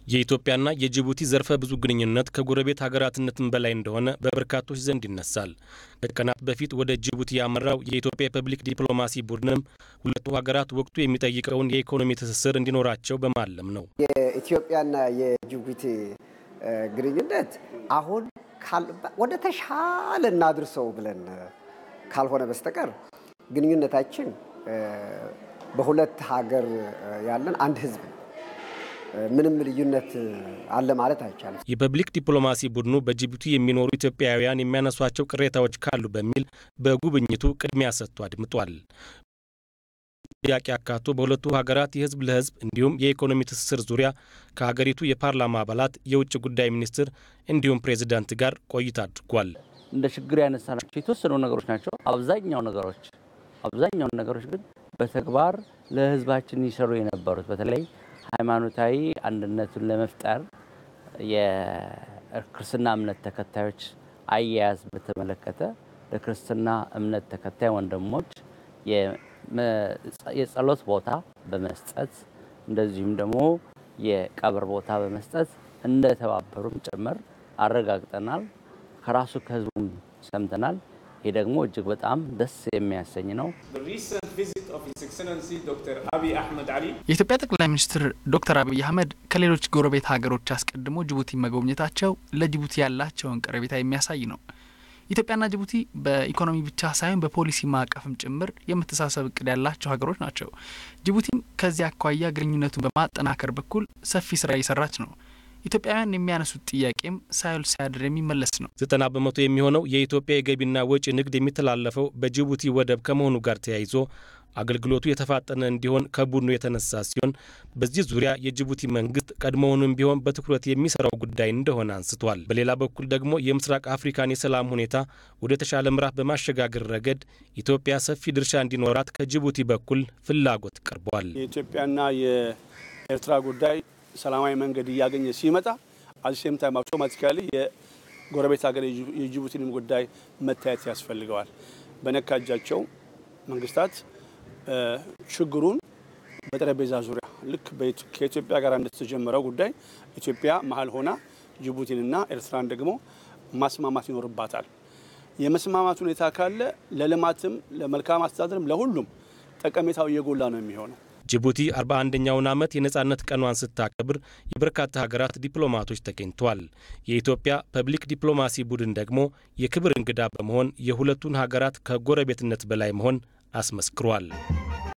የኢትዮጵያና የጅቡቲ ዘርፈ ብዙ ግንኙነት ከጎረቤት ሀገራትነትም በላይ እንደሆነ በበርካቶች ዘንድ ይነሳል። ከቀናት በፊት ወደ ጅቡቲ ያመራው የኢትዮጵያ የፐብሊክ ዲፕሎማሲ ቡድንም ሁለቱ ሀገራት ወቅቱ የሚጠይቀውን የኢኮኖሚ ትስስር እንዲኖራቸው በማለም ነው። የኢትዮጵያና የጅቡቲ ግንኙነት አሁን ወደ ተሻለ እናድርሰው ብለን ካልሆነ በስተቀር ግንኙነታችን በሁለት ሀገር ያለን አንድ ህዝብ ነው። ምንም ልዩነት አለ ማለት አይቻልም። የፐብሊክ ዲፕሎማሲ ቡድኑ በጅቡቲ የሚኖሩ ኢትዮጵያውያን የሚያነሷቸው ቅሬታዎች ካሉ በሚል በጉብኝቱ ቅድሚያ ሰጥቶ አድምጧል። ጥያቄ አካቶ በሁለቱ ሀገራት የህዝብ ለህዝብ እንዲሁም የኢኮኖሚ ትስስር ዙሪያ ከሀገሪቱ የፓርላማ አባላት፣ የውጭ ጉዳይ ሚኒስትር እንዲሁም ፕሬዚዳንት ጋር ቆይታ አድርጓል። እንደ ችግር ያነሳናቸው የተወሰኑ ነገሮች ናቸው። አብዛኛው ነገሮች አብዛኛውን ነገሮች ግን በተግባር ለህዝባችን ይሰሩ የነበሩት በተለይ ሃይማኖታዊ አንድነቱን ለመፍጠር የክርስትና እምነት ተከታዮች አያያዝ በተመለከተ ለክርስትና እምነት ተከታይ ወንድሞች የጸሎት ቦታ በመስጠት እንደዚሁም ደግሞ የቀብር ቦታ በመስጠት እንደተባበሩም ጭምር አረጋግጠናል። ከራሱ ከህዝቡም ሰምተናል። ይህ ደግሞ እጅግ በጣም ደስ የሚያሰኝ ነው። የኢትዮጵያ ጠቅላይ ሚኒስትር ዶክተር አብይ አህመድ ከሌሎች ጎረቤት ሀገሮች አስቀድሞ ጅቡቲ መጎብኘታቸው ለጅቡቲ ያላቸውን ቀረቤታ የሚያሳይ ነው። ኢትዮጵያና ጅቡቲ በኢኮኖሚ ብቻ ሳይሆን በፖሊሲ ማዕቀፍም ጭምር የመተሳሰብ እቅድ ያላቸው ሀገሮች ናቸው። ጅቡቲም ከዚህ አኳያ ግንኙነቱን በማጠናከር በኩል ሰፊ ስራ እየሰራች ነው። ኢትዮጵያውያን የሚያነሱት ጥያቄም ሳይውል ሳያድር የሚመለስ ነው። ዘጠና በመቶ የሚሆነው የኢትዮጵያ የገቢና ወጪ ንግድ የሚተላለፈው በጅቡቲ ወደብ ከመሆኑ ጋር ተያይዞ አገልግሎቱ የተፋጠነ እንዲሆን ከቡድኑ የተነሳ ሲሆን በዚህ ዙሪያ የጅቡቲ መንግስት ቀድሞውንም ቢሆን በትኩረት የሚሰራው ጉዳይ እንደሆነ አንስቷል። በሌላ በኩል ደግሞ የምስራቅ አፍሪካን የሰላም ሁኔታ ወደ ተሻለ ምዕራፍ በማሸጋገር ረገድ ኢትዮጵያ ሰፊ ድርሻ እንዲኖራት ከጅቡቲ በኩል ፍላጎት ቀርቧል። የኢትዮጵያና የኤርትራ ጉዳይ ሰላማዊ መንገድ እያገኘ ሲመጣ አዚሴም ታይም አውቶማቲካሊ የጎረቤት ሀገር የጅቡቲንም ጉዳይ መታየት ያስፈልገዋል። በነካ እጃቸው መንግስታት ችግሩን በጠረጴዛ ዙሪያ ልክ ከኢትዮጵያ ጋር እንደተጀመረው ጉዳይ ኢትዮጵያ መሀል ሆና ጅቡቲንና ኤርትራን ደግሞ ማስማማት ይኖርባታል። የመስማማት ሁኔታ ካለ ለልማትም ለመልካም አስተዳደርም ለሁሉም ጠቀሜታው እየጎላ ነው የሚሆነው። ጅቡቲ 41ኛውን ዓመት የነጻነት ቀኗን ስታከብር የበርካታ ሀገራት ዲፕሎማቶች ተገኝተዋል። የኢትዮጵያ ፐብሊክ ዲፕሎማሲ ቡድን ደግሞ የክብር እንግዳ በመሆን የሁለቱን ሀገራት ከጎረቤትነት በላይ መሆን አስመስክሯል።